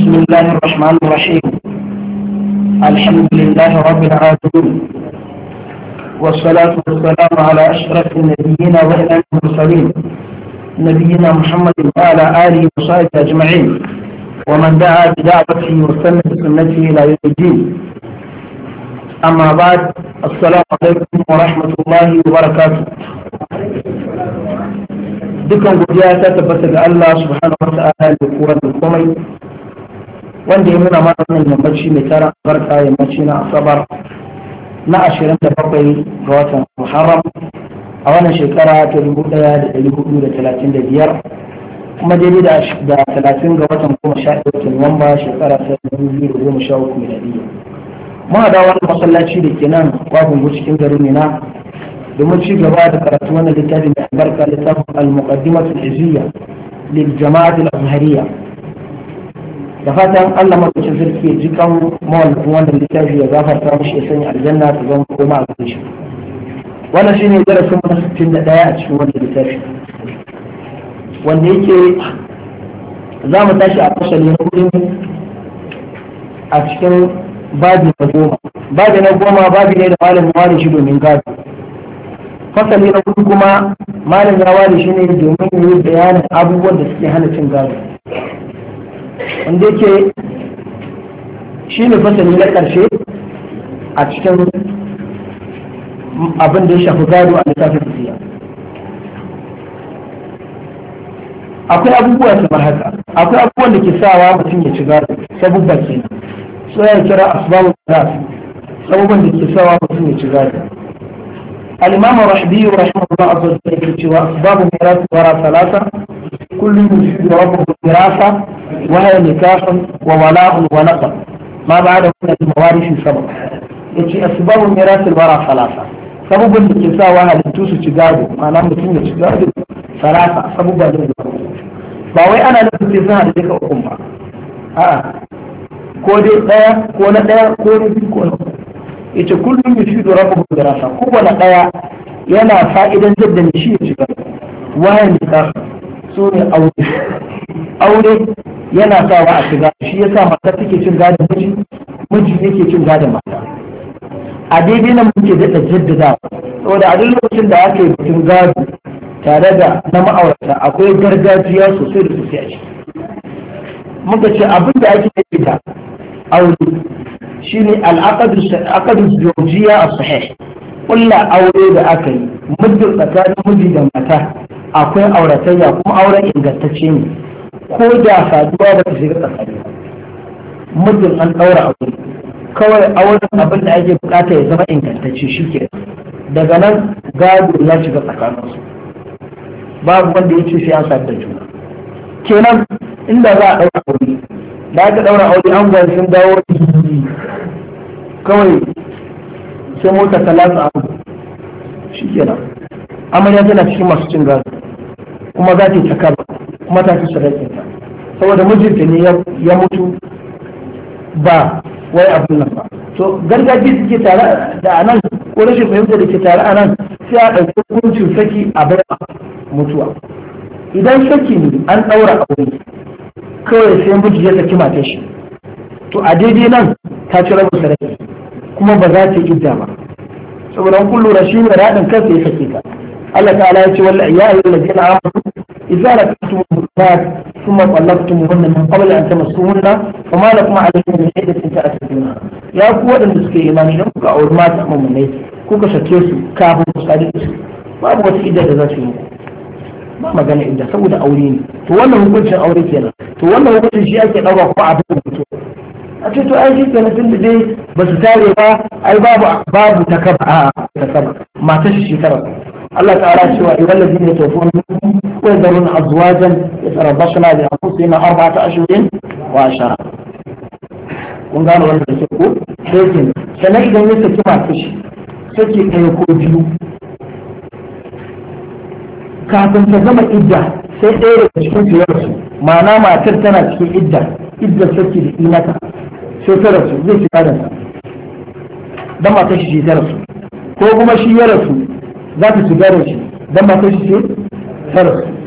بسم الله الرحمن الرحيم الحمد لله رب العالمين والصلاة والسلام على أشرف النبيين وإمام المرسلين نبينا محمد وعلى آله وصحبه أجمعين ومن دعا بدعوته واستنى بسنته إلى يوم الدين أما بعد السلام عليكم ورحمة الله وبركاته dukan godiya ta tabbata ga Allah subhanahu wa ta'ala da kowa da komai wanda ya nuna mana wannan yammaci mai tara barka yammaci na asabar na ashirin da bakwai ga watan muharram a wannan shekara ta dubu daya da dari hudu da talatin da biyar kuma daidai da talatin ga watan goma sha ɗaya watan nuwamba shekara ta dubu biyu da goma sha uku miladiyya mun da wani masallaci da ke nan kwabin cikin garin mina domin ci gaba da karatu wannan littafin da albarka littafin al-muqaddimatul izziya lil jama'atul azhariyya da fatan Allah madaukakin sarki ya ji kan mawallafin wannan littafi ya gafarta mishi ya sanya aljanna ta zama koma a gare shi wannan shine darasin mu na 61 a cikin wannan littafi wanda yake za mu tashi a fasali na hudu a cikin babi na goma babi na goma babi ne da malamin wani shi domin gado fasali na hudu kuma malam ya ware shi ne domin yi bayanin abubuwan da suke hana cin gado wanda yake shi ne fasali na ƙarshe a cikin abin da ya shafi gado a littafin siya akwai abubuwa kamar haka akwai abubuwan da ke sawa mutum ya ci gado sabubba kenan so ya kira asbabun da sabubban da ke sawa mutum ya ci gado الإمام الرحبي رحمه الله عز وجل وأسباب ميراث الورى ثلاثة كل يفيد ربه الوراثة وهي نكاح وولاء ونقل ما بعده من الموارث سبب yace asbabu mirasil wara salasa sabubin da ke sa wa halittu su ci gado ma'ana mutum ya ci gado salasa sabubba ne ba wai ana nufin sai suna da duka ukun ba a'a ko dai daya ko na daya ko na biyu ko na uku yace kullum yufidu rabbuhu dirasa kowane daya yana fa'idan jadda ne shi ya shiga wayan nikah so ne aure aure yana sawa a shiga shi yasa mata take cin gadon miji miji yake cin gadon mata a daidai nan muke daɗa jaddadawa saboda a duk lokacin da aka yi bikin gado tare da na ma'aurata akwai gargajiya sosai da sosai a ciki muka ce abin da ake yi da aure shine al'aqadu zawjiyya as-sahih kulla aure da aka yi muddin tsakanin miji da mata akwai auratayya kuma auren ingantacce ne ko da saduwa ba ta shiga tsakani muddin an daura aure kawai auren abin da ake bukata ya zama ingantacce shike daga nan gado ya shiga tsakaninsu babu wanda ya ce sai an sadu da juna kenan inda za a daura aure da aka daura aure an gwani sun dawo kawai sai mota ta latsa abu shi kenan amarya tana cikin masu cin gado kuma za ta yi takaba kuma ta fi sadakinta saboda mijinta ne ya mutu ba wai abin nan ba to gargajiya suke tare da anan ko rashin fahimta da ke tare a nan sai a ɗauki hukuncin saki a bai mutuwa idan saki ne an ɗaura aure kawai sai miji ya saki matar shi to a daidai nan ta ci rabin sadaki kuma ba za ta idda ba saboda an kullu rashi ne radin kansa ya sake ta Allah ta'ala ya ce wallahi ya ayyuhal ladina amanu idza rakatum mutat thumma talaqtumuhunna min qabli an tamassuhunna fama lakum alayhinna min iddatin ta'tadduna ya ku wadanda suke imani dan kuka auri mata mu'minai kuka sake su kafin ku sadu su babu wata idda da za su yi ba magana idda saboda aure ne to wannan hukuncin aure kenan to wannan hukuncin shi ake ɗauka kuma a duk mutum a ce to ai shi kenan tun da dai ba su tare ba ai babu babu ta kaba a ta kaba matar shi shekara Allah ta'ala cewa idan ladina tawfun wa yadrun azwajan yatarabbasna bi anfusihim arba'ata ashhurin wa ashara kun gano wannan da ko sai kin sanan idan ya saki matar shi saki ɗaya ko biyu kafin ta gama idda sai ɗaya daga cikin su ya rasu ma'ana matar tana cikin idda idda saki da imata sai ta rasu zai ci gadon sa dan matar shi ta rasu ko kuma shi ya rasu za ta ci gadon shi dan matar shi ta rasu